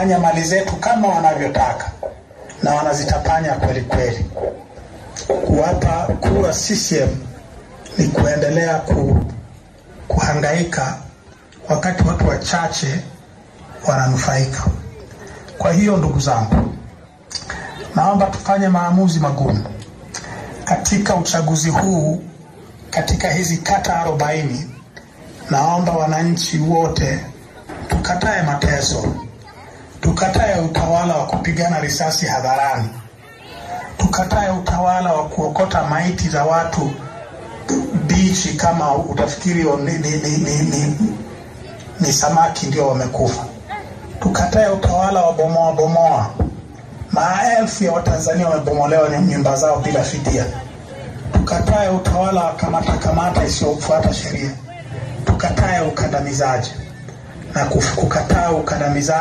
wanafanya mali zetu kama wanavyotaka na wanazitapanya kweli kweli. Kuwapa kura CCM ni kuendelea ku, kuhangaika wakati watu wachache wananufaika. Kwa hiyo ndugu zangu, naomba tufanye maamuzi magumu katika uchaguzi huu. Katika hizi kata arobaini, naomba wananchi wote tukatae mateso, tukatae utawala wa kupigana risasi hadharani, tukatae utawala wa kuokota maiti za watu bichi kama utafikiri ni, ni, ni, ni, ni, ni samaki ndio wamekufa. Tukatae utawala wa bomoa bomoa. Maelfu ya Watanzania wamebomolewa nyumba zao bila fidia. Tukatae utawala wa kamata kamata isiyofuata sheria. Tukatae ukandamizaji na kukataa ukandamizaji